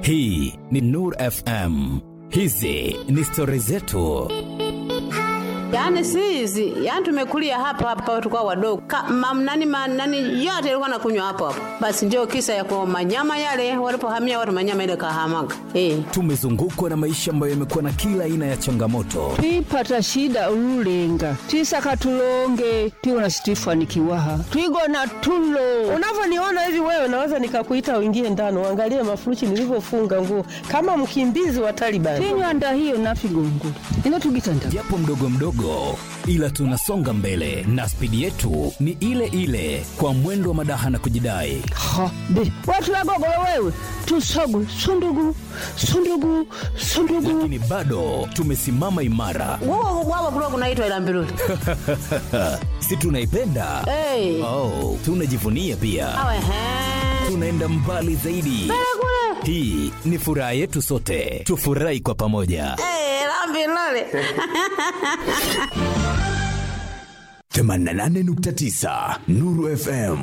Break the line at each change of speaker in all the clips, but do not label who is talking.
Hii ni Nur FM. Hizi ni stori zetu.
Yaani si hizi, yaani tumekulia hapa hapa tulikuwa wadogo. Ka, mam, nani, ma, nani yote ilikuwa nakunywa hapo hapo. Basi ndio kisa ya kwa manyama yale walipohamia watu manyama ile kahamaga. Eh.
Tumezungukwa na maisha ambayo yamekuwa na kila aina ya changamoto,
twipata shida ululenga twisaka tulonge tiwona situifanikiwaha twigona tulo
Unavyoniona hivi wewe, naweza nikakuita uingie ndani uangalie mafurushi nilivyofunga nguo kama mkimbizi wa Taliban.
tinywanda hiyo nafigongo ino tugitanda
japo mdogo mdogo, ila tunasonga mbele na spidi yetu ni ile ile, kwa mwendo wa madaha na kujidai.
ha be watu wagogolo wewe tusogwe sundugu sundugu sundugu
Lakini bado tumesimama imara,
Wao wao kulikuwa kunaitwa ila mbiruli.
si tunaipenda?
Eh.
Oh, tunajivunia pia,
Awe he.
tunaenda mbali zaidi. Hii ni furaha yetu sote, tufurahi kwa pamoja.
Eh, la mbiruli.
88.9 Nuru FM.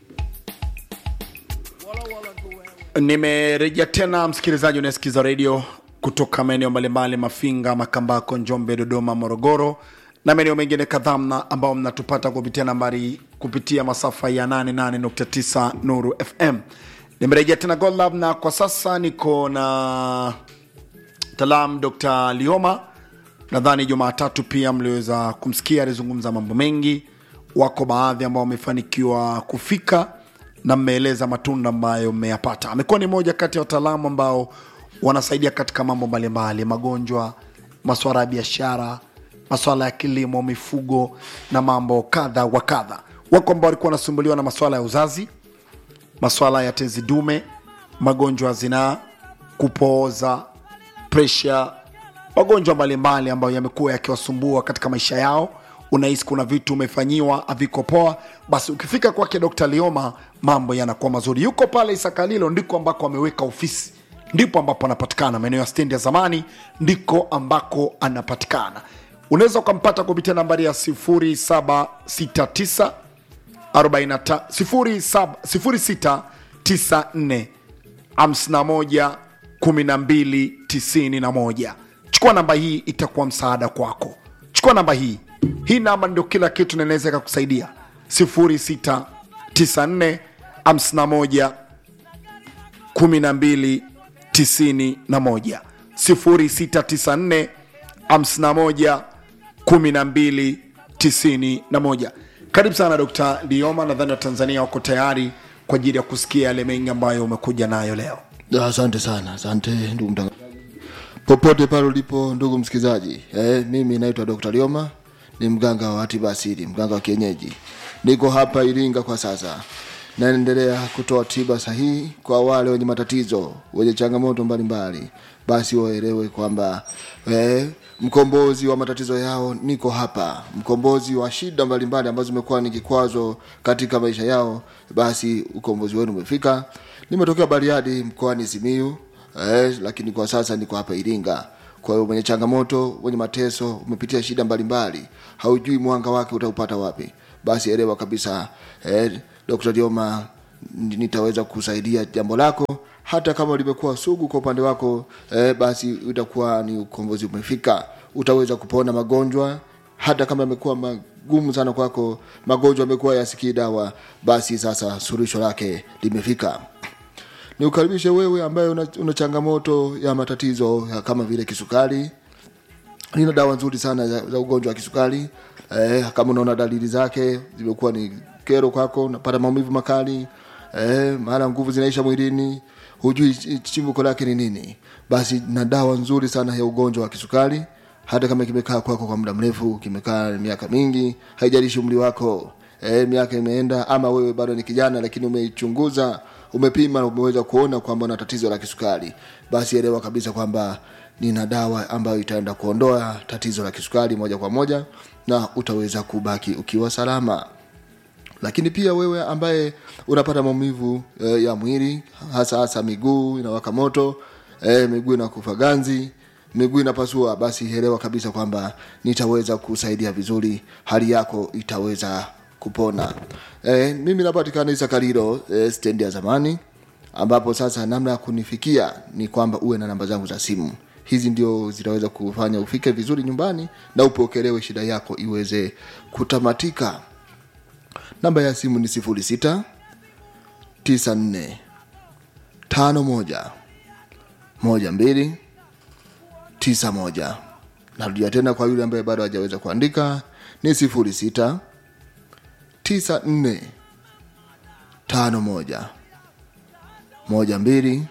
nimerejea tena msikilizaji unayesikiza redio kutoka maeneo mbalimbali mafinga makambako njombe dodoma morogoro na maeneo mengine kadhaa mna- ambao mnatupata kupitia nambari kupitia masafa ya 88.9 nuru fm nimerejea tena golab na kwa sasa niko na talam dr lioma nadhani jumatatu pia mliweza kumsikia alizungumza mambo mengi wako baadhi ambao wamefanikiwa kufika na mmeeleza matunda ambayo mmeyapata amekuwa ni moja kati ya wataalamu ambao wanasaidia katika mambo mbalimbali magonjwa maswala ya biashara maswala ya kilimo mifugo na mambo kadha wa kadha wako ambao walikuwa wanasumbuliwa na maswala ya uzazi maswala ya tezi dume magonjwa ya zinaa kupooza presha magonjwa mbalimbali ambayo yamekuwa yakiwasumbua katika maisha yao unahisi kuna vitu umefanyiwa haviko poa basi ukifika kwake dr lioma mambo yanakuwa mazuri yuko pale isakalilo ndiko ambako ameweka ofisi ndipo ambapo anapatikana maeneo ya stendi ya zamani ndiko ambako anapatikana unaweza ukampata kupitia nambari ya 769 0694 51 12 91 chukua namba hii itakuwa msaada kwako chukua namba hii hii namba ndio kila kitu na inaweza ikakusaidia 0694 51 12 91 0694 51 12 91 karibu sana dr lioma nadhani watanzania wako tayari kwa ajili ya kusikia yale mengi ambayo umekuja nayo leo
asante sana asante ndugu mtangazaji popote pale ulipo ndugu msikilizaji eh, mimi naitwa dr lioma ni mganga wa tiba asili mganga wa kienyeji niko hapa iringa kwa sasa naendelea kutoa tiba sahihi kwa wale wenye matatizo wenye changamoto mbalimbali basi waelewe kwamba eh, mkombozi wa matatizo yao niko hapa mkombozi wa shida mbalimbali ambazo zimekuwa ni kikwazo katika maisha yao basi ukombozi wenu umefika nimetokea bariadi mkoani simiu eh, lakini kwa sasa niko hapa iringa kwa hiyo mwenye changamoto wenye mateso umepitia shida mbalimbali haujui mwanga wake utaupata wapi basi elewa kabisa eh, dr dioma nitaweza kusaidia jambo lako hata kama limekuwa sugu kwa upande wako eh, basi utakuwa ni ukombozi umefika utaweza kupona magonjwa hata kama yamekuwa magumu sana kwako magonjwa yamekuwa yasikii dawa basi sasa suluhisho lake limefika niukaribishe wewe ambaye una, una changamoto ya matatizo ya kama vile kisukari nina dawa nzuri sana za, za ugonjwa wa kisukari eh, kama unaona dalili zake zimekuwa ni kero kwako unapata maumivu makali eh, maana nguvu zinaisha mwilini hujui ch- chimbuko lake ni nini basi na dawa nzuri sana ya ugonjwa wa kisukari hata kama kimekaa kwako kwa muda mrefu kimekaa miaka mingi haijalishi umri wako e, miaka imeenda ama wewe bado ni kijana lakini umeichunguza umepima na umeweza kuona kwamba una tatizo la kisukari basi elewa kabisa kwamba nina dawa ambayo itaenda kuondoa tatizo la kisukari moja kwa moja na utaweza kubaki ukiwa salama lakini pia wewe ambaye unapata maumivu e, ya mwili hasa hasa miguu inawaka moto e, miguu inakufa ganzi miguu inapasua basi elewa kabisa kwamba nitaweza kusaidia vizuri hali yako itaweza kupona e, mimi napatikana isakariro e, stendi ya zamani ambapo sasa namna ya kunifikia ni kwamba uwe na namba zangu za simu hizi ndio zitaweza kufanya ufike vizuri nyumbani na upokelewe shida yako iweze kutamatika namba ya simu ni 06 94 51 12 91 narudia tena kwa yule ambaye bado hajaweza kuandika ni 06 94 51 12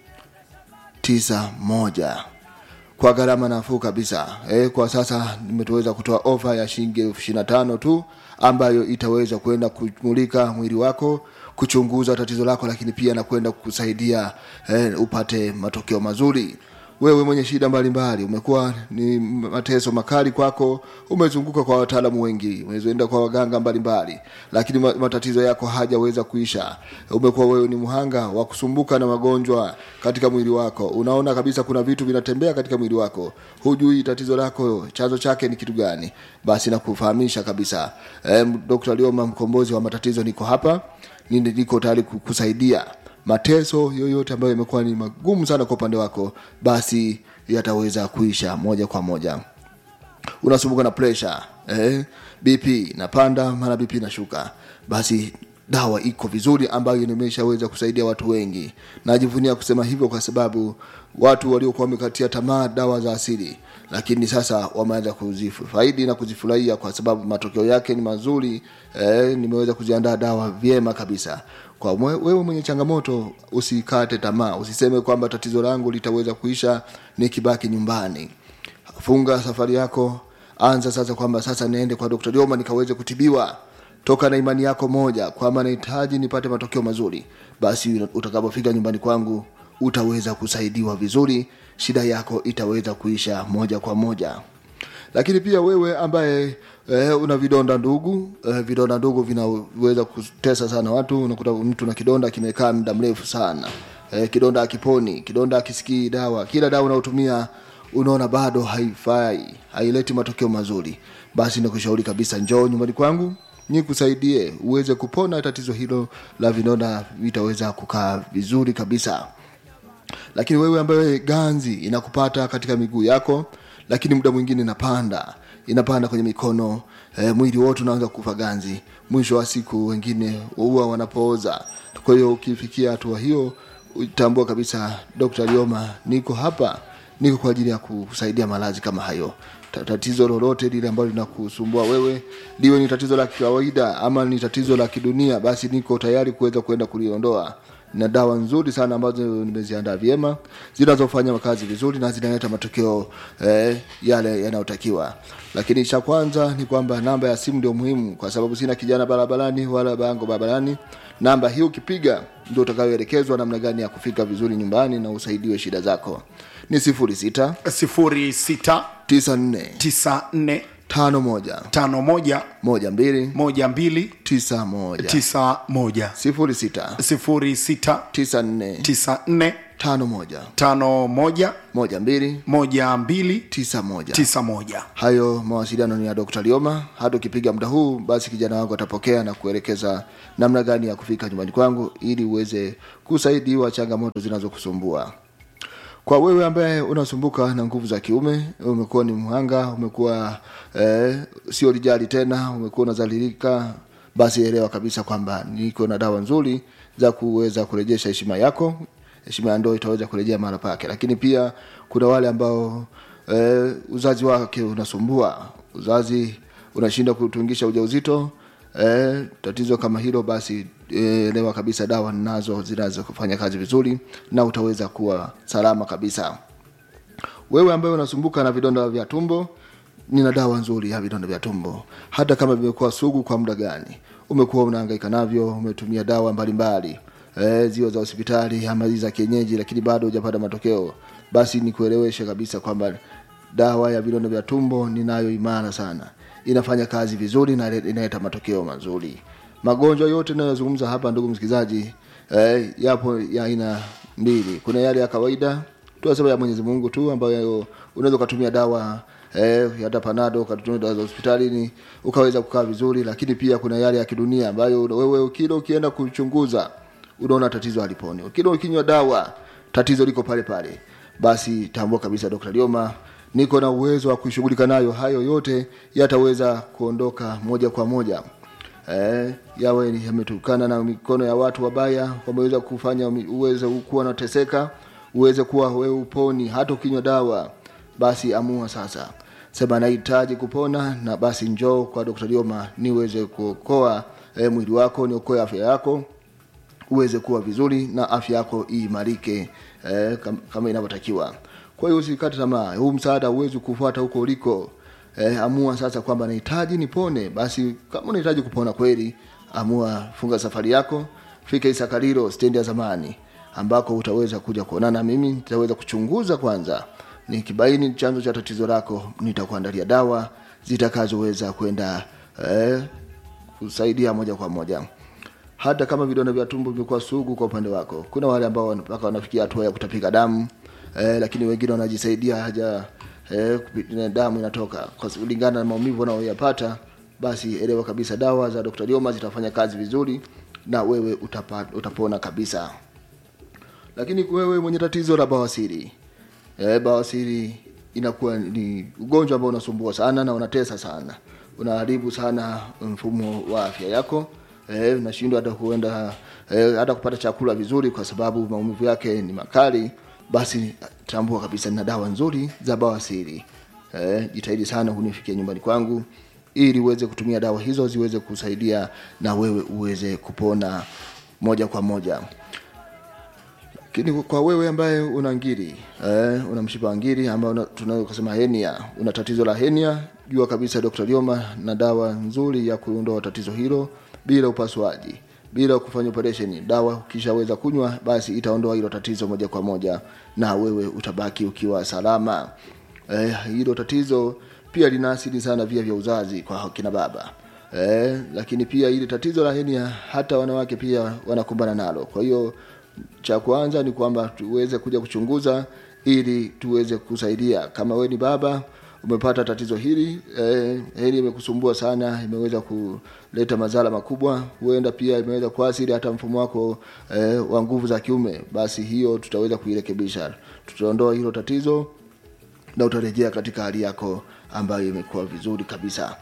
91 kwa gharama nafuu kabisa e, kwa sasa nimetoweza kutoa ofa ya shilingi elfu ishirini na tano tu ambayo itaweza kwenda kumulika mwili wako kuchunguza tatizo lako lakini pia na kwenda kukusaidia e, upate matokeo mazuri wewe mwenye shida mbalimbali umekuwa ni mateso makali kwako umezunguka kwa wataalamu wengi umezoenda kwa waganga mbalimbali lakini ma- matatizo yako hajaweza kuisha umekuwa wewe ni mhanga wa kusumbuka na magonjwa katika mwili wako unaona kabisa kuna vitu vinatembea katika mwili wako hujui tatizo lako chanzo chake ni kitu gani basi nakufahamisha kabisa e, dr lioma mkombozi wa matatizo niko hapa Nini- niko tayari kukusaidia mateso yoyote ambayo yamekuwa ni magumu sana kwa upande wako basi yataweza kuisha moja kwa moja unasumbuka na pressure eh, bp inapanda mara bp inashuka basi dawa iko vizuri ambayo nimeshaweza kusaidia watu wengi najivunia kusema hivyo kwa sababu watu waliokuwa wamekatia tamaa dawa za asili lakini sasa wameanza kuzifaidi na kuzifurahia kwa sababu matokeo yake ni mazuri eh, nimeweza kuziandaa dawa vyema kabisa kwa mwe- wewe mwenye changamoto usikate tamaa usiseme kwamba tatizo langu litaweza kuisha nikibaki nyumbani funga safari yako anza sasa kwamba sasa niende kwa dr lioma nikaweze kutibiwa toka na imani yako moja kwamba nahitaji nipate matokeo mazuri basi utakapofika nyumbani kwangu utaweza kusaidiwa vizuri shida yako itaweza kuisha moja kwa moja lakini pia wewe ambaye eh, una vidonda ndugu eh, vidonda ndugu vinaweza kutesa sana watu unakuta mtu na kidonda kimekaa muda mrefu sana eh, kidonda akiponi kidonda akisikii dawa kila dawa unaotumia unaona bado haifai haileti matokeo mazuri basi nakushauri kabisa njoo nyumbani kwangu nikusaidie uweze kupona tatizo hilo la vidonda vitaweza kukaa vizuri kabisa lakini wewe ambaye ganzi inakupata katika miguu yako lakini muda mwingine inapanda inapanda kwenye mikono e, mwili wote unaanza kufa ganzi mwisho wa siku wengine huwa wanapooza kwa hiyo ukifikia hatua hiyo utambua kabisa dr lioma niko hapa niko kwa ajili ya kusaidia maradhi kama hayo Ta- tatizo lolote lile ambalo linakusumbua wewe liwe ni tatizo la kawaida ama ni tatizo la kidunia basi niko tayari kuweza kwenda kuliondoa na dawa nzuri sana ambazo nimeziandaa vyema zinazofanya kazi vizuri na zinaleta matokeo eh, yale yanayotakiwa lakini cha kwanza ni kwamba namba ya simu ndio muhimu kwa sababu sina kijana barabarani wala bango barabarani namba hii ukipiga ndio utakayoelekezwa namna gani ya kufika vizuri nyumbani na usaidiwe shida zako ni sifuri sita
06
tisa nne
94
tano moja
51
moja mbili
12
tisa moja
91
sifuri sita
06
tisa nne
94
tano moja
51
moja mbili
12
tisa moja
91
hayo mawasiliano ni ya dr lioma hata ukipiga muda huu basi kijana wangu atapokea na kuelekeza namna gani ya kufika nyumbani kwangu ili uweze kusaidiwa changamoto zinazokusumbua kwa wewe ambaye unasumbuka na nguvu za kiume umekuwa ni mhanga umekuwa eh, sio lijali tena umekuwa unazalilika basi elewa kabisa kwamba niko na dawa nzuri za kuweza kurejesha heshima yako heshima ya ndoa itaweza kurejea mara pake lakini pia kuna wale ambao eh, uzazi wake unasumbua uzazi unashinda kutungisha ujauzito eh, tatizo kama hilo basi eh, elewa kabisa dawa nazo zinaweza kufanya kazi vizuri na utaweza kuwa salama kabisa wewe ambaye unasumbuka na vidonda vya tumbo nina dawa nzuri ya vidonda vya tumbo hata kama vimekuwa sugu kwa muda gani umekuwa unahangaika navyo umetumia dawa mbalimbali e, ziwe za hospitali ama hizi za kienyeji lakini bado hujapata matokeo basi nikueleweshe kabisa kwamba dawa ya vidonda vya tumbo ninayo imara sana inafanya kazi vizuri na ile- inaleta matokeo mazuri magonjwa yote inayozungumza hapa ndugu msikilizaji eh, yapo ya aina mbili kuna yale ya kawaida tunasema ya mwenyezi mungu tu ambayo unaweza ukatumia dawa eh, hata panado ukatumia dawa za hospitalini ukaweza kukaa vizuri lakini pia kuna yale ya kidunia ambayo wewe kila ukienda kuchunguza unaona tatizo haliponi lakini ukinywa dawa tatizo liko pale pale basi tambua kabisa dr lioma niko na uwezo wa kushughulika nayo hayo yote yataweza kuondoka moja kwa moja eh, yawe ni- yametokana na mikono ya watu wabaya wameweza kufanya umi- uweze kuwa unateseka uweze kuwa wewe uponi hata ukinywa dawa basi amua sasa sema nahitaji kupona na basi njoo kwa dr lioma niweze kuokoa eh, mwili wako niokoe afya yako uweze kuwa vizuri na afya yako iimarike eh, kam, kama inavyotakiwa kwa hiyo usikate tamaa huu msaada huwezi kufuata huko uliko eh, amua sasa kwamba nahitaji nipone basi kama unahitaji kupona kweli amua funga safari yako fika isakalilo stendi ya zamani ambako utaweza kuja kuonana na mimi nitaweza kuchunguza kwanza nikibaini chanzo cha tatizo lako nitakuandalia dawa zitakazoweza kwenda eh, kusaidia moja kwa moja hata kama vidonda vya tumbo vimekuwa sugu kwa upande wako kuna wale ambao mpaka wanafikia hatua ya kutapika damu eh, lakini wengine wanajisaidia haja eh, kupi- damu inatoka kwa sababu kulingana na maumivu wanaoyapata basi elewa kabisa dawa za dr lioma zitafanya kazi vizuri na wewe utapa, utapona kabisa lakini wewe mwenye tatizo la bawasiri e, bawasiri inakuwa ni ugonjwa ambao unasumbua sana na unatesa sana unaharibu sana mfumo wa afya yako e, unashindwa hata kuenda e, hata kupata chakula vizuri kwa sababu maumivu yake ni makali basi tambua kabisa nina dawa nzuri za bawasiri e, jitahidi sana unifikia nyumbani kwangu ili uweze kutumia dawa hizo ziweze kusaidia na wewe uweze kupona moja kwa moja lakini kwa wewe ambaye una ngiri eh, una mshipa wa ngiri ambao una- tunaweza kusema henia una tatizo la henia jua kabisa dr lioma na dawa nzuri ya kuondoa tatizo hilo bila upasuaji bila kufanya operation dawa ukishaweza kunywa basi itaondoa hilo tatizo moja kwa moja na wewe utabaki ukiwa salama eh, hilo tatizo pia linaathiri sana via vya uzazi kwa kina baba eh, lakini pia ile tatizo la henia hata wanawake pia wanakumbana nalo kwa hiyo cha kwanza ni kwamba tuweze kuja kuchunguza ili tuweze kusaidia kama we ni baba umepata tatizo hili eh, hili imekusumbua sana imeweza kuleta madhara makubwa huenda pia imeweza kuathiri hata mfumo wako eh, wa nguvu za kiume basi hiyo tutaweza kuirekebisha tutaondoa hilo tatizo na utarejea katika hali yako ambayo imekuwa vizuri kabisa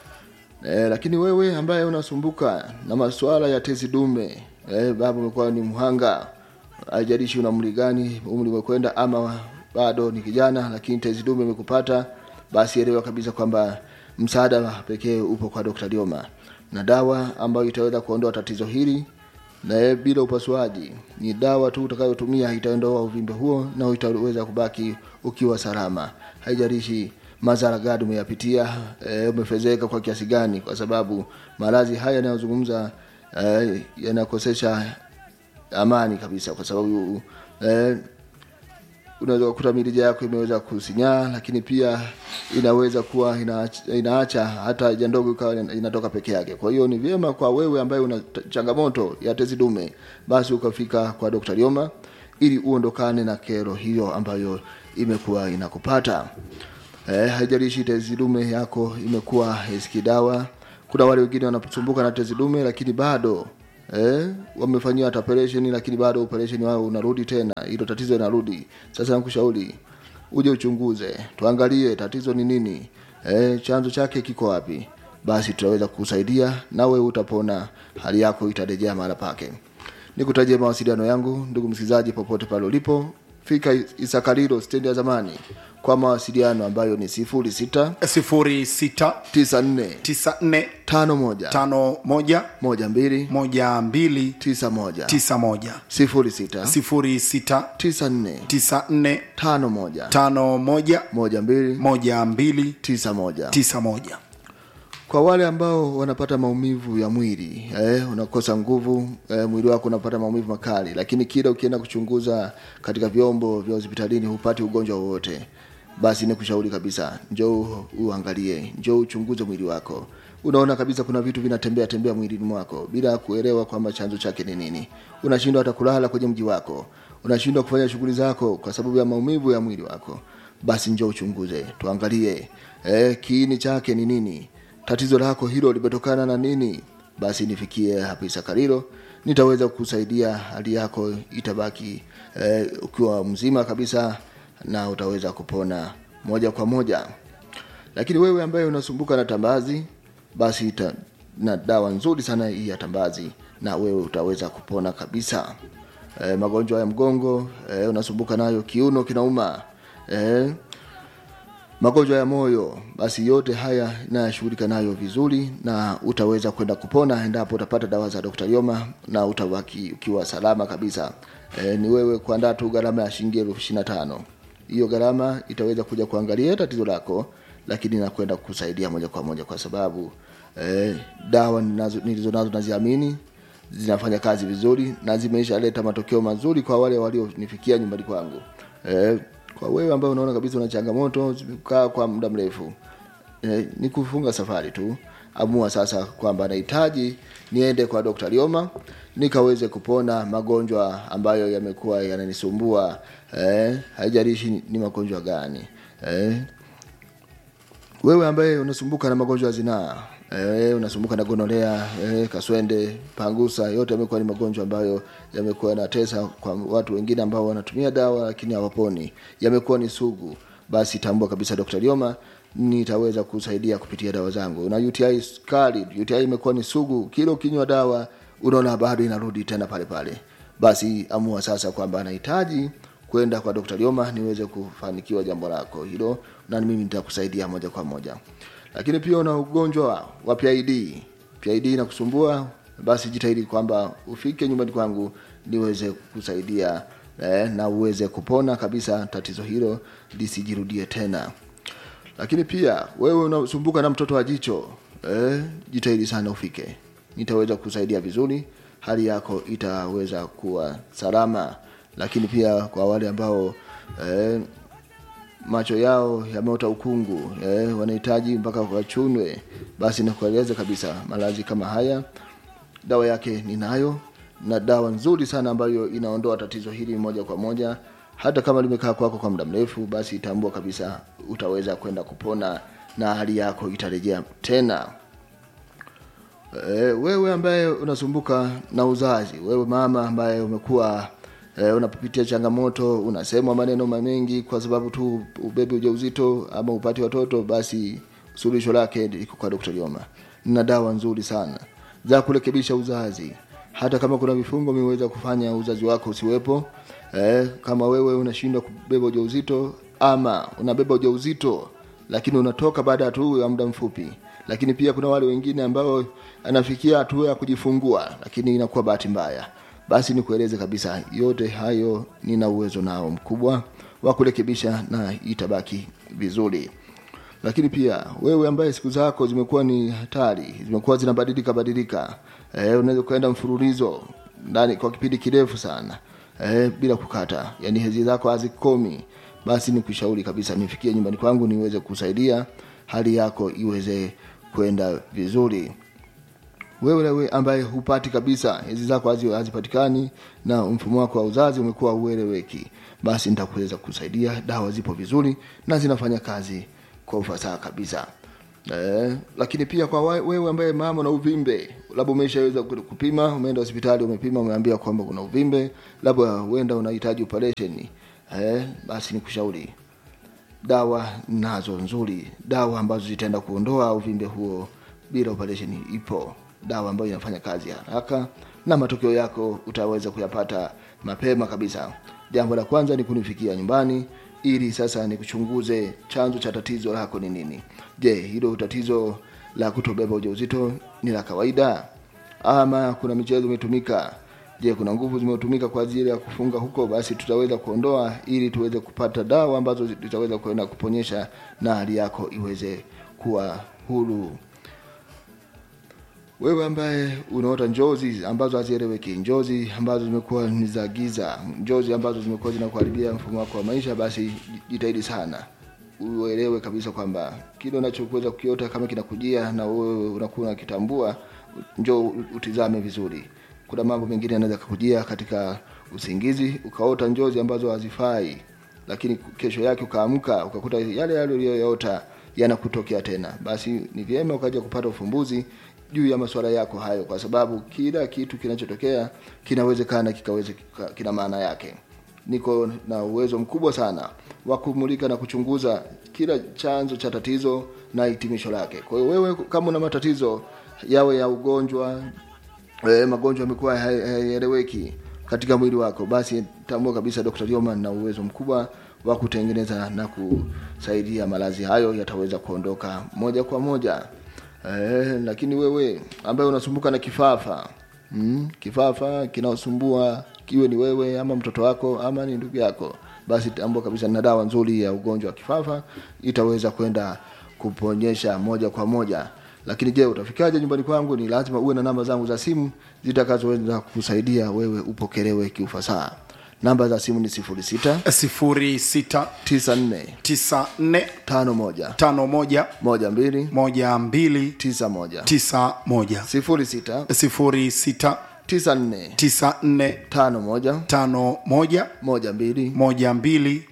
E, lakini wewe ambaye unasumbuka na masuala ya tezi dume e, baba umekuwa ni mhanga haijalishi una umri gani umri umekwenda ama bado ni kijana lakini tezi dume imekupata basi elewa kabisa kwamba msaada pekee upo kwa Dr. Lioma na dawa ambayo itaweza kuondoa tatizo hili na eh, bila upasuaji ni dawa tu utakayotumia itaondoa uvimbe huo na utaweza kubaki ukiwa salama haijalishi madhara gani umeyapitia e, umefezeka kwa kiasi gani kwa sababu maradhi haya yanayozungumza e, yanakosesha amani kabisa kwa sababu e, unaweza kukuta mirija yako imeweza kusinyaa lakini pia inaweza kuwa inaacha, inaacha hata haja ndogo ikawa inatoka peke yake kwa hiyo ni vyema kwa wewe ambaye una t- changamoto ya tezi dume basi ukafika kwa Dr. Lioma ili uondokane na kero hiyo ambayo imekuwa inakupata eh, haijalishi tezi dume yako imekuwa iski dawa kuna wale wengine wanasumbuka na tezi dume lakini bado eh, wamefanyiwa hata operation lakini bado operation wao unarudi tena hilo tatizo linarudi sasa nakushauri uje uchunguze tuangalie tatizo ni nini eh, chanzo chake kiko wapi basi tutaweza kukusaidia nawe utapona hali yako itarejea mahala pake nikutajie mawasiliano yangu ndugu msikilizaji popote pale ulipo fika isakariro stendi ya zamani kwa mawasiliano ambayo ni sifuri sita
sifuri sita
tisa nne
tisa nne
tano moja
tano moja
moja mbili
moja mbili
tisa moja
tisa moja
sifuri sita
sifuri sita
tisa nne
tisa nne
tano moja
tano moja
moja mbili
moja mbili
tisa moja
tisa moja
kwa wale ambao wanapata maumivu ya mwili eh, unakosa nguvu eh, mwili wako unapata maumivu makali lakini kila ukienda kuchunguza katika vyombo vya hospitalini hupati ugonjwa wowote basi nikushauri kabisa njoo uangalie njoo uchunguze mwili wako unaona kabisa kuna vitu vinatembea tembea mwilini mwako bila kuelewa kwamba chanzo chake ni nini unashindwa hata kulala kwenye mji wako unashindwa kufanya shughuli zako kwa sababu ya maumivu ya mwili wako basi njoo uchunguze tuangalie eh, kiini chake ni nini tatizo lako hilo limetokana na nini basi nifikie hapa isakariro nitaweza kusaidia hali yako itabaki eh, ukiwa mzima kabisa na utaweza kupona moja kwa moja lakini wewe ambaye unasumbuka na tambazi basi ita, na dawa nzuri sana hii ya tambazi na wewe utaweza kupona kabisa e, magonjwa ya mgongo e, unasumbuka nayo kiuno kinauma e, magonjwa ya moyo basi yote haya nayashughulika nayo vizuri na utaweza kwenda kupona endapo utapata dawa za Dr. Yoma na utabaki ukiwa salama kabisa e, ni wewe kuandaa tu gharama ya shilingi elfu ishirini na tano hiyo gharama itaweza kuja kuangalia tatizo lako lakini nakwenda kukusaidia moja kwa moja kwa sababu eh, dawa ninazo- nilizo nazo naziamini zinafanya kazi vizuri na zimeishaleta matokeo mazuri kwa wale walionifikia nyumbani kwangu eh, kwa wewe ambaye unaona kabisa una changamoto zimekaa kwa muda mrefu eh, ni kufunga safari tu amua sasa kwamba nahitaji niende kwa Dr. Lioma nikaweze kupona magonjwa ambayo yamekuwa yananisumbua eh, haijalishi ni- ni magonjwa gani eh, wewe ambaye unasumbuka na magonjwa ya zinaa eh, unasumbuka na gonolea eh, kaswende pangusa yote yamekuwa ni magonjwa ambayo yamekuwa yanatesa kwa watu wengine ambao wanatumia dawa lakini hawaponi yamekuwa ni sugu basi tambua kabisa Dr. Lioma nitaweza kusaidia kupitia dawa zangu na UTI kali UTI imekuwa ni sugu kila ukinywa dawa unaona bado inarudi tena pale pale basi amua sasa kwamba anahitaji kwenda kwa Dr. Lioma niweze kufanikiwa jambo lako hilo na mimi nitakusaidia moja kwa moja. Lakini pia una ugonjwa wa PID. PID inakusumbua basi jitahidi kwamba ufike nyumbani kwangu niweze kusaidia eh, na uweze kupona kabisa tatizo hilo lisijirudie tena. Lakini pia wewe unasumbuka na mtoto wa jicho eh, jitahidi sana ufike, nitaweza kusaidia vizuri, hali yako itaweza kuwa salama. Lakini pia kwa wale ambao eh, macho yao yameota ukungu eh, wanahitaji mpaka wachunwe, basi nakueleza kabisa maradhi kama haya dawa yake ninayo na dawa nzuri sana ambayo inaondoa tatizo hili moja kwa moja hata kama limekaa kwako kwa muda mrefu basi tambua kabisa utaweza kwenda kupona na hali yako itarejea tena e, wewe ambaye unasumbuka na uzazi wewe mama ambaye umekuwa e, unapitia changamoto unasemwa maneno mengi kwa sababu tu ubebe ujauzito ama upate watoto basi suluhisho lake liko kwa Dr. Lioma na dawa nzuri sana za kurekebisha uzazi hata kama kuna vifungo vimeweza kufanya uzazi wako usiwepo eh, kama wewe unashindwa kubeba ujauzito ama unabeba ujauzito lakini unatoka baada ya tu ya muda mfupi lakini pia kuna wale wengine ambao anafikia hatua ya kujifungua lakini inakuwa bahati mbaya basi nikueleze kabisa yote hayo nina uwezo nao mkubwa wa kurekebisha na itabaki vizuri lakini pia wewe ambaye siku zako zimekuwa ni hatari zimekuwa zinabadilika badilika eh, unaweza kuenda mfululizo ndani kwa kipindi kirefu sana eh, bila kukata yani hezi zako hazikomi basi nikushauri kabisa nifikie nyumbani kwangu niweze kusaidia hali yako iweze kwenda vizuri wewe wewe ambaye hupati kabisa hizi zako hazi- hazipatikani na mfumo wako wa uzazi umekuwa ueleweki basi nitakuweza kusaidia dawa zipo vizuri na zinafanya kazi kwa ufasaha kabisa Eh, lakini pia kwa wa- wewe ambaye mama na uvimbe labda umeshaweza ku- kupima umeenda hospitali umepima umeambia kwamba kuna uvimbe labda huenda unahitaji operation eh, basi nikushauri dawa nazo nzuri dawa ambazo zitaenda kuondoa uvimbe huo bila operation ipo dawa ambayo inafanya kazi haraka na matokeo yako utaweza kuyapata mapema kabisa jambo la kwanza ni kunifikia nyumbani ili sasa nikuchunguze chanzo cha tatizo lako ni nini je hilo tatizo la kutobeba ujauzito ni la kawaida ama kuna michezo imetumika je kuna nguvu zimetumika kwa ajili ya kufunga huko basi tutaweza kuondoa ili tuweze kupata dawa ambazo zitaweza kwenda kuponyesha na hali yako iweze kuwa huru wewe ambaye unaota njozi ambazo hazieleweki njozi ambazo zimekuwa ni za giza njozi ambazo zimekuwa zinakuharibia mfumo wako wa maisha basi jitahidi sana uelewe kabisa kwamba kile unachokuweza kukiota kama kinakujia na wewe unakuwa unakitambua njoo utizame vizuri kuna mambo mengine yanaweza kukujia katika usingizi ukaota njozi ambazo hazifai lakini kesho yake ukaamka ukakuta yale yale uliyoyaota yanakutokea tena basi ni vyema ukaja kupata ufumbuzi juu ya masuala yako hayo kwa sababu kila kitu kinachotokea kinawezekana kikaweze kika- kina maana yake niko na uwezo mkubwa sana wa kumulika na kuchunguza kila chanzo cha tatizo na hitimisho lake kwa hiyo wewe kama una matatizo yawe ya ugonjwa e, magonjwa yamekuwa hay- hayaeleweki katika mwili wako basi tambua kabisa Dr. Lioma na uwezo mkubwa wa kutengeneza na kusaidia maradhi hayo yataweza kuondoka moja kwa moja e, lakini wewe ambaye unasumbuka na kifafa mm, kifafa kinaosumbua kiwe ni wewe ama mtoto wako ama ni ndugu yako basi tambua kabisa na dawa nzuri ya ugonjwa wa kifafa itaweza kwenda kuponyesha moja kwa moja lakini je utafikaje nyumbani kwangu ni lazima uwe na namba zangu za simu zitakazoweza kusaidia wewe upokelewe kiufasaha namba za simu ni 06
sifuri sita
94
tisa nne
51
tano moja
12
moja mbili
91
tisa moja
06
sifuri sita
94
tisa nne
51
tano moja
12
moja mbili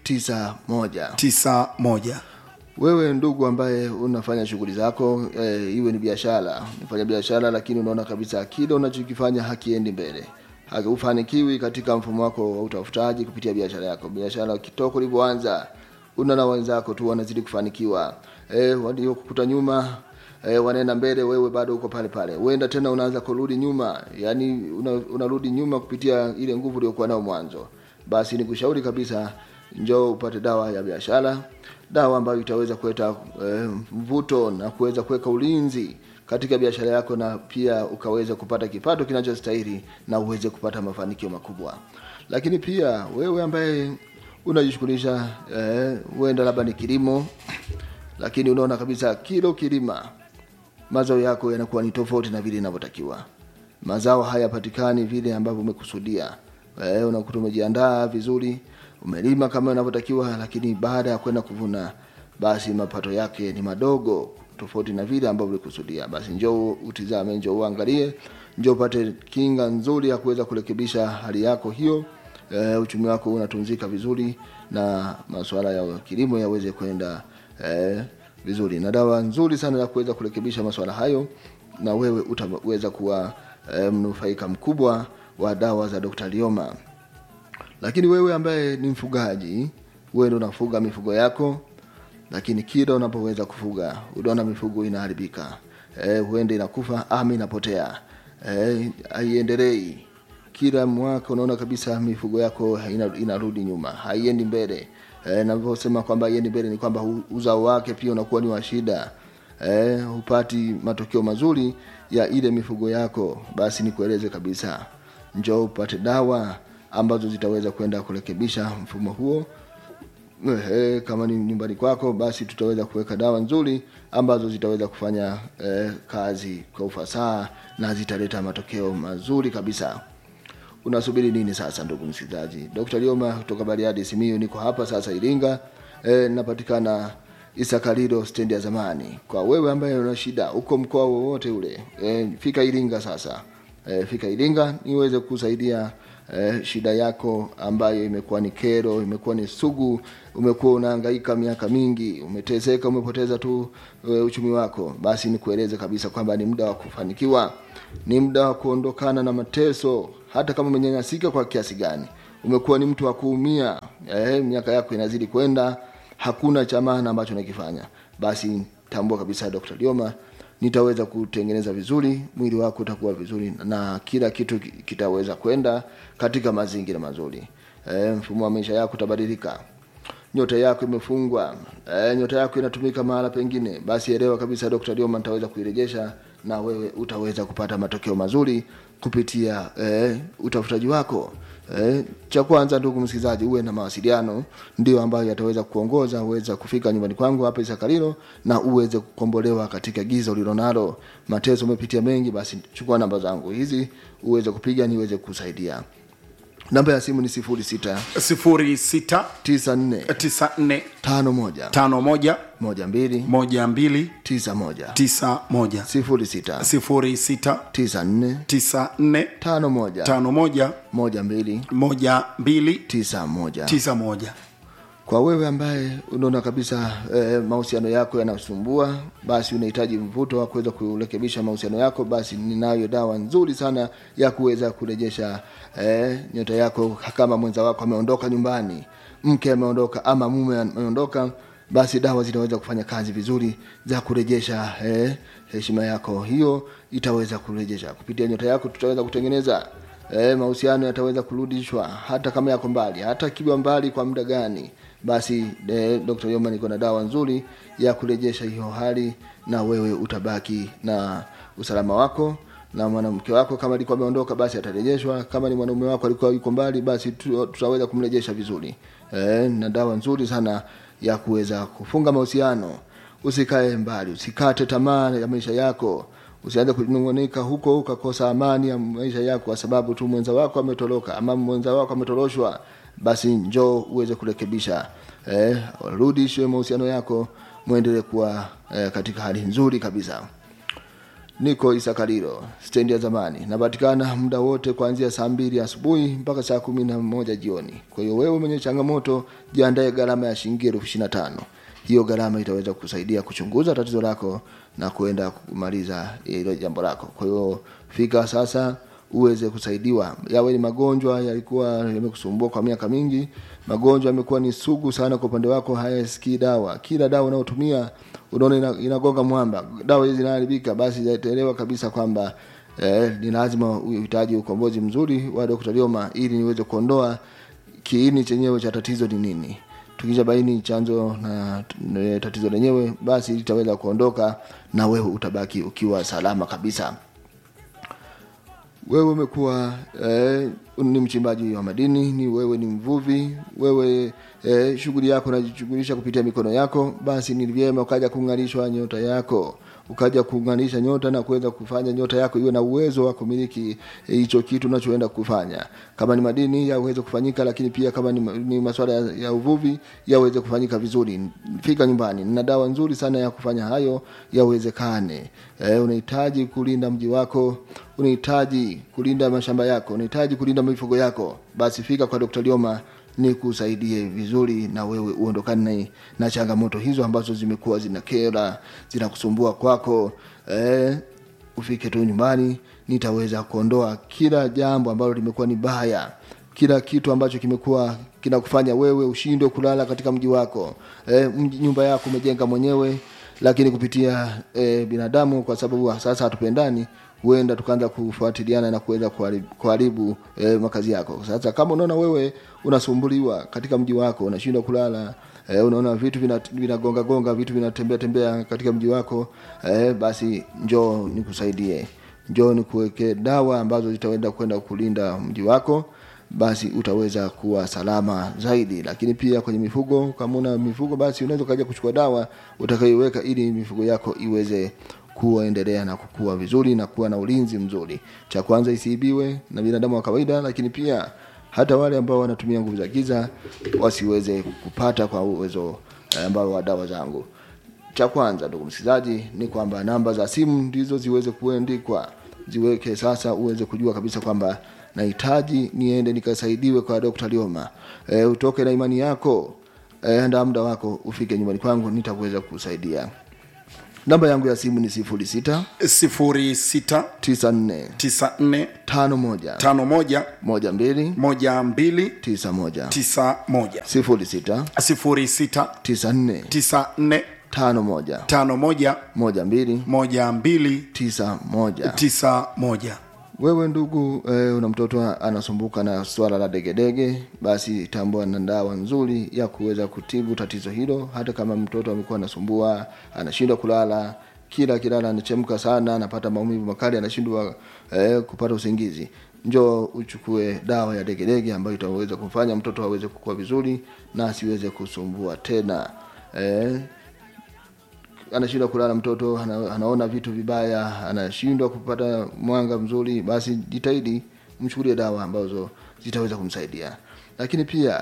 91
tisa moja
wewe ndugu ambaye unafanya shughuli zako e, iwe ni biashara unafanya biashara lakini unaona kabisa kile unachokifanya hakiendi mbele hufanikiwi katika mfumo wako wa utafutaji kupitia biashara yako biashara kitoko ulivyoanza unaona wenzako tu wanazidi kufanikiwa e, waliokukuta nyuma e, wanaenda mbele wewe bado uko pale pale uenda tena unaanza kurudi nyuma yani una, unarudi nyuma kupitia ile nguvu uliokuwa nayo mwanzo basi nikushauri kabisa njoo upate dawa ya biashara dawa ambayo itaweza kuleta eh, mvuto na kuweza kuweka ulinzi katika biashara yako na pia ukaweza kupata kipato kinachostahili na uweze kupata mafanikio makubwa lakini pia wewe ambaye unajishughulisha eh, huenda labda ni kilimo lakini unaona kabisa kilo kilima mazao yako yanakuwa ni tofauti na vile inavyotakiwa mazao hayapatikani vile ambavyo umekusudia eh, unakuta umejiandaa vizuri umelima kama inavyotakiwa lakini baada ya kwenda kuvuna basi mapato yake ni madogo tofauti na vile ambavyo ulikusudia basi njoo utizame njoo uangalie njoo upate kinga nzuri ya kuweza kurekebisha hali yako hiyo e, uchumi wako unatunzika vizuri na masuala ya kilimo yaweze kwenda e, vizuri na dawa nzuri sana ya kuweza kurekebisha masuala hayo na wewe utaweza kuwa e, mnufaika mkubwa wa dawa za Dr. Lioma lakini wewe ambaye ni mfugaji wewe ndio unafuga mifugo yako lakini kila unapoweza kufuga unaona mifugo inaharibika e, huende inakufa ama inapotea e, haiendelei kila mwaka unaona kabisa mifugo yako ina, inarudi nyuma haiendi mbele e, navyosema kwamba haiendi mbele ni kwamba u- uzao wake pia unakuwa ni wa shida e, hupati matokeo mazuri ya ile mifugo yako basi nikueleze kabisa njoo upate dawa ambazo zitaweza kwenda kurekebisha mfumo huo Ehe, kama ni nyumbani kwako basi tutaweza kuweka dawa nzuri ambazo zitaweza kufanya eh, kazi kwa ufasaha na zitaleta matokeo mazuri kabisa unasubiri nini sasa ndugu msikilizaji dr lioma kutoka bariadi simiu niko hapa sasa iringa e, napatikana isakalilo stendi ya zamani kwa wewe ambaye una shida uko mkoa wowote ule e, fika iringa sasa e, fika iringa niweze kusaidia eh, shida yako ambayo imekuwa ni kero imekuwa ni sugu umekuwa unahangaika miaka mingi umeteseka umepoteza tu e, uchumi wako basi nikueleze kabisa kwamba ni muda wa kufanikiwa ni muda wa kuondokana na mateso hata kama umenyanyasika kwa kiasi gani umekuwa ni mtu wa kuumia eh, miaka yako inazidi kwenda hakuna cha maana ambacho nakifanya basi tambua kabisa dr lioma nitaweza kutengeneza vizuri mwili wako utakuwa vizuri na kila kitu ki- kitaweza kwenda katika mazingira mazuri e, mfumo wa maisha yako utabadilika nyota yako imefungwa e, nyota yako inatumika mahala pengine basi elewa kabisa dr lioma nitaweza kuirejesha na wewe utaweza kupata matokeo mazuri kupitia e, utafutaji wako Eh, cha kwanza ndugu msikilizaji uwe na mawasiliano ndio ambayo yataweza kuongoza uweza kufika nyumbani kwangu hapa isakalilo na uweze kukombolewa katika giza ulilonalo mateso umepitia mengi basi chukua namba zangu hizi uweze kupiga niweze kusaidia namba ya simu ni sifuri sita
sifuri sita
tisa nne
tisa nne
tano moja
tano moja
moja mbili
moja mbili
tisa moja
tisa moja
sifuri sita
sifuri sita
tisa nne
tisa nne
tano moja
tano moja
moja mbili
moja mbili
tisa moja
tisa moja
kwa wewe ambaye unaona kabisa eh, mahusiano yako yanasumbua basi unahitaji mvuto wa kuweza kurekebisha mahusiano yako basi ninayo dawa nzuri sana ya kuweza kurejesha eh, nyota yako kama mwenza wako ameondoka nyumbani mke ameondoka ama mume ameondoka basi dawa zinaweza kufanya kazi vizuri za kurejesha eh, heshima yako hiyo itaweza kurejesha kupitia nyota yako tutaweza kutengeneza eh, mahusiano yataweza kurudishwa hata kama yako mbali hata kiwa mbali kwa muda gani basi eh, Dr. Yoma niko na dawa nzuri ya kurejesha hiyo hali na wewe utabaki na usalama wako na mwanamke wako kama alikuwa ameondoka basi atarejeshwa kama ni mwanaume wako alikuwa yuko mbali basi tu- tutaweza kumrejesha vizuri eh, na dawa nzuri sana ya kuweza kufunga mahusiano usikae mbali usikate tamaa ya maisha yako usianze kunungunika huko ukakosa amani ya maisha yako kwa sababu tu mwenza wako ametoroka ama mwenza wako ametoroshwa basi njoo uweze kurekebisha eh, rudishe mahusiano yako mwendelee kuwa eh, katika hali nzuri kabisa niko isakariro stendi ya zamani napatikana muda wote kuanzia saa mbili asubuhi mpaka saa kumi na moja jioni kwa hiyo wewe mwenye changamoto jiandae gharama ya shilingi elfu ishiri na tano hiyo gharama itaweza kusaidia kuchunguza tatizo lako na kuenda kumaliza hilo jambo lako kwa hiyo fika sasa uweze kusaidiwa yawe ni magonjwa yalikuwa yamekusumbua kwa miaka mingi magonjwa yamekuwa ni sugu sana kwa upande wako hayasikii dawa kila dawa unayotumia unaona ina- inagonga mwamba dawa hizi zinaharibika basi zaelewa kabisa kwamba eh, ni lazima uhitaji ukombozi mzuri wa Dr. Lioma ili niweze kuondoa kiini chenyewe cha tatizo ni nini tukisha baini chanzo na na tatizo lenyewe basi litaweza kuondoka na wewe utabaki ukiwa salama kabisa wewe umekuwa eh, ni mchimbaji wa madini ni wewe ni mvuvi wewe eh, shughuli yako unajishughulisha kupitia mikono yako basi ni vyema ukaja kung'arishwa nyota yako ukaja kung'arisha nyota na kuweza kufanya nyota yako iwe na uwezo wa kumiliki eh, hicho kitu unachoenda kufanya kama ni madini yaweze kufanyika lakini pia kama ni, ma- ni masuala ya, ya uvuvi yaweze kufanyika vizuri fika nyumbani na dawa nzuri sana ya kufanya hayo yawezekane eh, unahitaji kulinda mji wako unahitaji kulinda mashamba yako unahitaji kulinda mifugo yako basi fika kwa Dr. Lioma ni kusaidie vizuri na wewe uondokane na, na changamoto hizo ambazo zimekuwa zinakera zinakusumbua kwako eh, ufike tu nyumbani nitaweza kuondoa kila jambo ambalo limekuwa ni baya kila kitu ambacho kimekuwa kinakufanya wewe ushindwe kulala katika mji wako e, mji, nyumba yako umejenga mwenyewe lakini kupitia e, binadamu kwa sababu sasa hatupendani huenda tukaanza kufuatiliana na kuweza kuharibu, kuharibu e, makazi yako sasa kama unaona wewe unasumbuliwa katika mji wako unashindwa kulala e, unaona vitu vinagonga vina vinagonga gonga, vitu vinatembea tembea katika mji wako e, basi njoo nikusaidie njoo nikuweke dawa ambazo zitaenda kwenda kulinda mji wako basi utaweza kuwa salama zaidi lakini pia kwenye mifugo kama una mifugo basi unaweza ukaja kuchukua dawa utakayoiweka ili mifugo yako iweze kuendelea na kukua vizuri na kuwa na ulinzi mzuri cha kwanza isiibiwe na binadamu wa kawaida lakini pia hata wale ambao wanatumia nguvu za giza wasiweze kupata kwa uwezo eh, ambao wa dawa zangu cha kwanza ndugu msikilizaji ni kwamba namba za simu ndizo ziweze kuandikwa ziweke sasa uweze kujua kabisa kwamba nahitaji niende nikasaidiwe kwa Dr. Lioma e, utoke na imani yako e, anda muda wako ufike nyumbani kwangu nitakuweza kusaidia namba yangu ya simu ni sifuri sita
06
tisa nne
94
tano moja
51
moja mbili
12
tisa moja
91
sifuri sita
06
tisa nne
94
tano moja
51
moja mbili
12
tisa moja
91
wewe ndugu eh, una mtoto anasumbuka na swala la degedege basi tambua na dawa nzuri ya kuweza kutibu tatizo hilo hata kama mtoto amekuwa anasumbua anashindwa kulala kila kilala anachemka sana anapata maumivu makali anashindwa eh, kupata usingizi njoo uchukue dawa ya degedege ambayo itaweza kumfanya mtoto aweze kukua vizuri na asiweze kusumbua tena eh, anashindwa kulala mtoto ana, anaona vitu vibaya anashindwa kupata mwanga mzuri basi jitahidi mchukulie dawa ambazo zitaweza kumsaidia lakini pia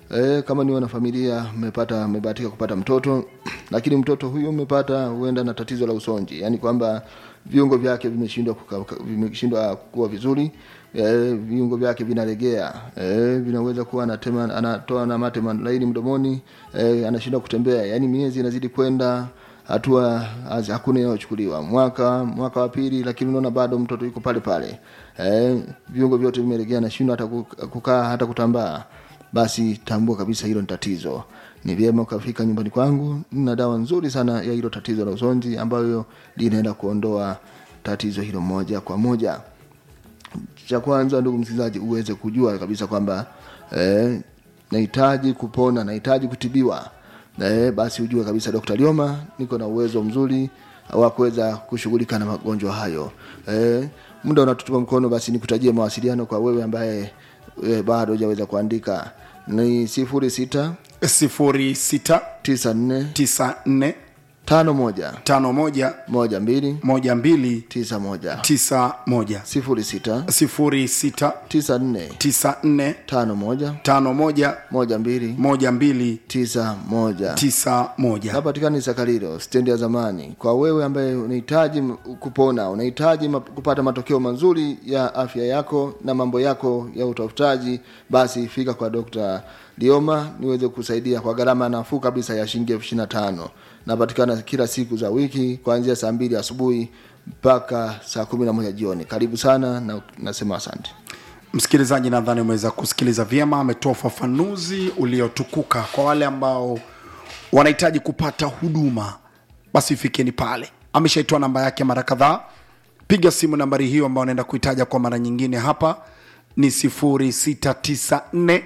e, kama ni wanafamilia mmepata mmebahatika kupata mtoto lakini mtoto huyo mmepata huenda na tatizo la usonji yaani kwamba viungo vyake vimeshindwa kuka- vimeshindwa kuwa vizuri e, viungo vyake vinalegea e, vinaweza kuwa anatema anatoa na mate laini mdomoni e, anashindwa kutembea yaani miezi inazidi kwenda hatua hazi- hakuna inayochukuliwa mwaka mwaka wa pili lakini unaona bado mtoto yuko pale pale eh, viungo vyote vimelegea anashindwa hata ku- kukaa hata kutambaa basi tambua kabisa hilo ni tatizo ni vyema ukafika nyumbani kwangu nina dawa nzuri sana ya hilo tatizo la usonji ambayo linaenda kuondoa tatizo hilo moja kwa moja cha kwanza ndugu msikilizaji uweze kujua kabisa kwamba eh, nahitaji kupona nahitaji kutibiwa eh, basi ujue kabisa dr lioma niko na uwezo mzuri wa kuweza kushughulika na magonjwa hayo eh, muda unatutupa mkono basi nikutajie mawasiliano kwa wewe ambaye eh, bado hujaweza kuandika ni sifuri sita
0694
tisa nne tano moja
51
moja mbili
12
tisa moja
91
sifuri sita
06
tisa nne
94
tano moja
51
moja mbili
12
tisa moja
91
napatikana sakarilo stendi ya zamani kwa wewe ambaye unahitaji m- kupona unahitaji ma- kupata matokeo mazuri ya afya yako na mambo yako ya utafutaji basi fika kwa dokta lioma niweze kusaidia kwa gharama nafuu kabisa ya shilingi elfu ishiri na tano napatikana kila siku za wiki kuanzia saa mbili asubuhi mpaka saa kumi na moja jioni karibu sana na nasema asante
msikilizaji nadhani umeweza kusikiliza vyema ametoa ufafanuzi uliotukuka kwa wale ambao wanahitaji kupata huduma basi fikeni pale ameshaitoa namba yake mara kadhaa piga simu nambari hiyo ambayo anaenda kuitaja kwa mara nyingine hapa ni 0694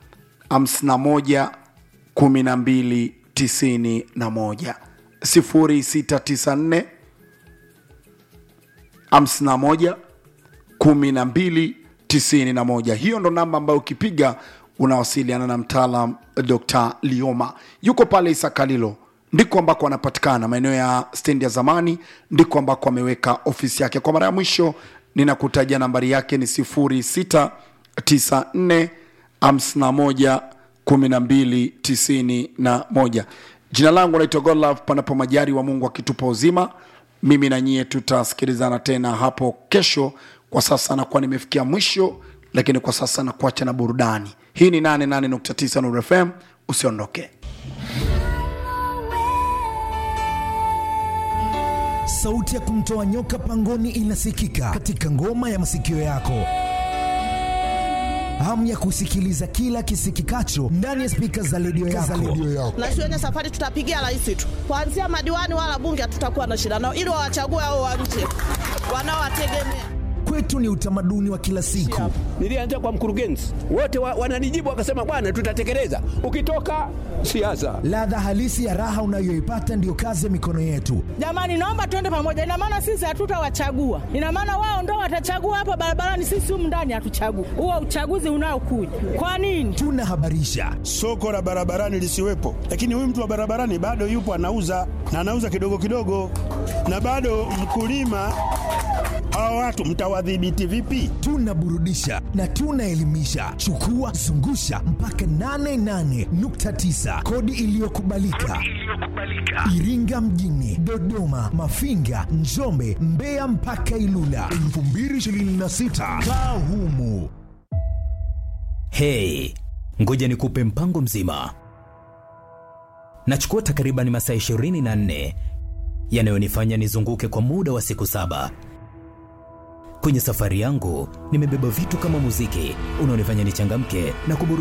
51 12 91 0694 51 12 91 hiyo ndo namba ambayo ukipiga unawasiliana na mtaalam dr lioma yuko pale isakalilo ndiko ambako anapatikana maeneo ya stendi ya zamani ndiko ambako ameweka ofisi yake kwa mara ya mwisho ninakutajia nambari yake ni 0694 51 12 91 jina langu naitwa godlove panapo majari wa mungu akitupa uzima mimi na nyie tutasikilizana tena hapo kesho kwa sasa nakuwa nimefikia mwisho lakini kwa sasa nakuacha na burudani hii ni 88.9 Nuru fm usiondoke
sauti ya kumtoa nyoka pangoni inasikika katika ngoma ya masikio yako hamu ya kusikiliza kila kisikikacho ndani ya spika za redio yako.
na shuleni safari tutapigia rais tu kuanzia madiwani wala bunge hatutakuwa na shida nao ili wawachague hao wa nje wanaowategemea
Kwetu ni utamaduni wa kila siku.
nilianza kwa mkurugenzi wote wa, wananijibu wakasema bwana tutatekeleza ukitoka siasa
Ladha halisi ya raha unayoipata ndiyo kazi ya mikono yetu.
jamani naomba tuende pamoja ina maana sisi hatutawachagua ina maana wao ndo watachagua hapa barabarani sisi humu ndani hatuchagui huo uchaguzi unaokuja kwa nini
Tunahabarisha,
soko la barabarani lisiwepo, lakini huyu mtu wa barabarani bado yupo anauza na anauza kidogo kidogo, na bado mkulima. Hawa watu mtawadhibiti vipi?
tunaburudisha na tunaelimisha. Chukua zungusha mpaka 88.9 kodi iliyokubalika Iringa mjini, Dodoma, Mafinga, Njombe, Mbeya mpaka Ilula 2026 kaa humu.
Hey, ngoja nikupe mpango mzima. Nachukua takriban masaa 24 yanayonifanya nizunguke kwa muda wa siku saba. Kwenye safari yangu nimebeba vitu kama muziki unaonifanya nichangamke na kuburu